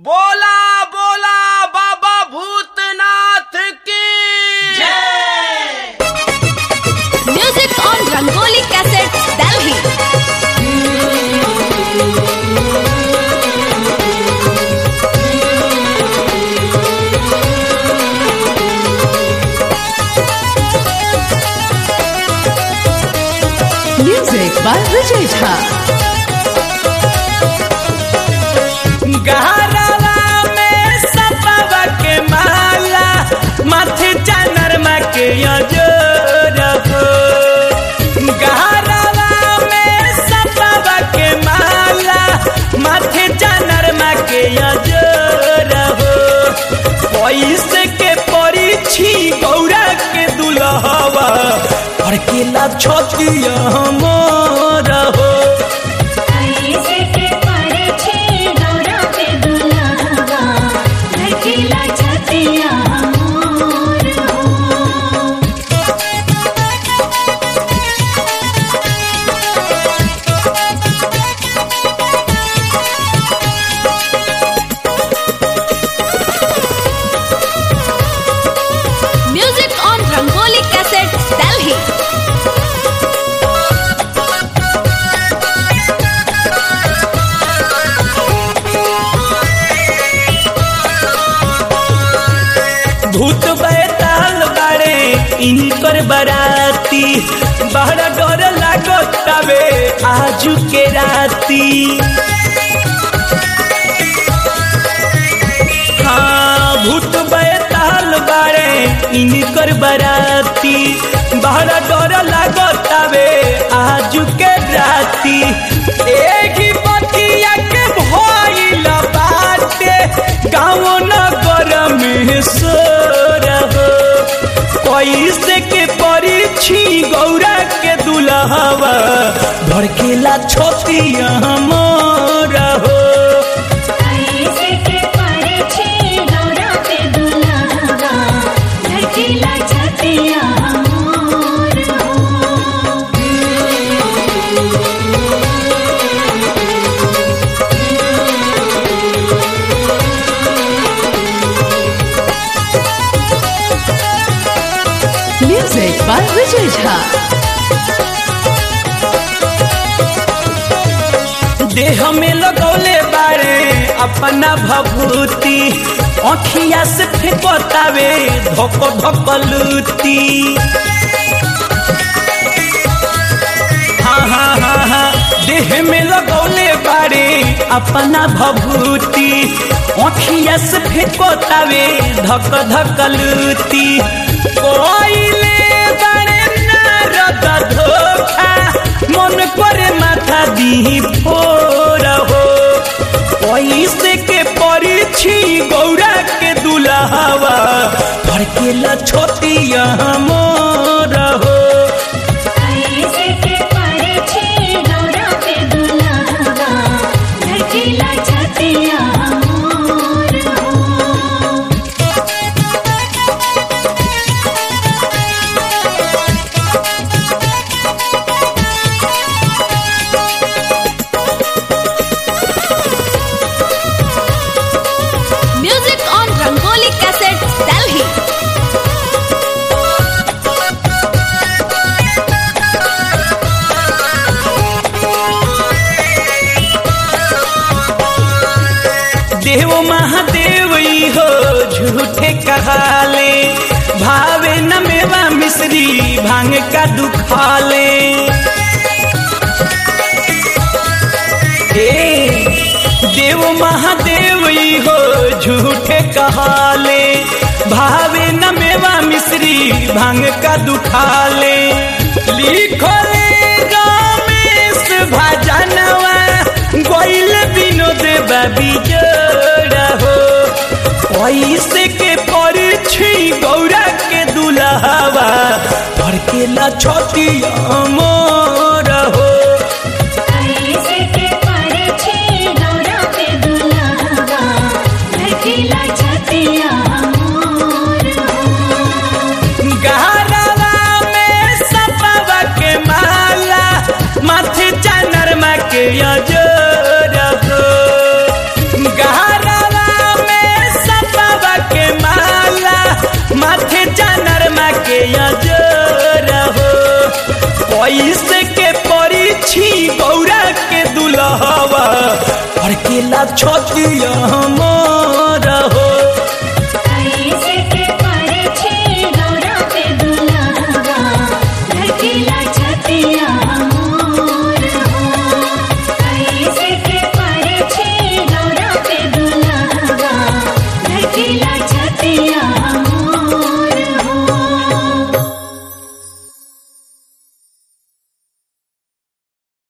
बोला बोला बाबा भूतनाथ की Music on Rangoli Cassettes, Delhi. Music by Vijay Jha. गहरावा में सपावा के माला माथे चनरमा के अजोर हो गहरावा में सपावा के माला माथे चनरमा के अजोर हो पैसे के परीक्षी गौरा के दुल्हवा और केला छोटिया मोर हो ऐसे के परिछे गौरा पे दुल्हवा ढकेला छतिया मोर हो Music on Rangoli Cassettes, Delhi. भूत बैताल बाड़े इनकर बराती बड़ा डर लागतावे आजू के राती हाँ भूत बैताल बाड़े इनकर बराती बड़ा डर लागतावे आजू के राती एक ही बतिया के भइल बाटे गाँव नगर में सोर हो पैसे के परीक्षी गौरा के दुल्हवा भड़केला छोटिया मोर हो ऐसे के परिछे गौरा पे दुल्हवा ढकेला छतिया मोर हो Music by Vijay Jha. देह में लगौले बारे अपना भभूति अखिया से फेंकतावे धोक धोक लूती हाँ हाँ हाँ हाँ देह में लगौले बारे अपना भभूति अखिया से फेंकतावे धक धक लूती कोइले बारे नारद धोखा मन करे माथा दी फोर हो पैसे के परीक्षी गौरा के दुल्हवा भड़केला छोटिया मोर हो ऐसे के परिछे गौरा पे दुल्हवा ढकेला छतिया मोर हो Music on Rangoli Cassettes, Delhi. देव महादेव ई हो झूठे कहाले भावे न मेवा मिश्री भांग का दुखाले ए देव महादेव ई हो झूठे कहाले भावे न मेवा मिश्री भांग का दुखाले लिखले रमेश भजनवा गोइल विनोद बाबी जोड़ा हो पैसे के परीक्षी गौरा के दुल्हवा भड़केला छोटिया मोर हो ऐसे के परिछे गौरा पे दुल्हवा ढकेला छतिया मोर हो गहरावा में सपावा के माला माथे चनरमा के अजोर हो गहरावा कैसे के परीक्षी गौरा के दुल्हवा और केला छतिया हम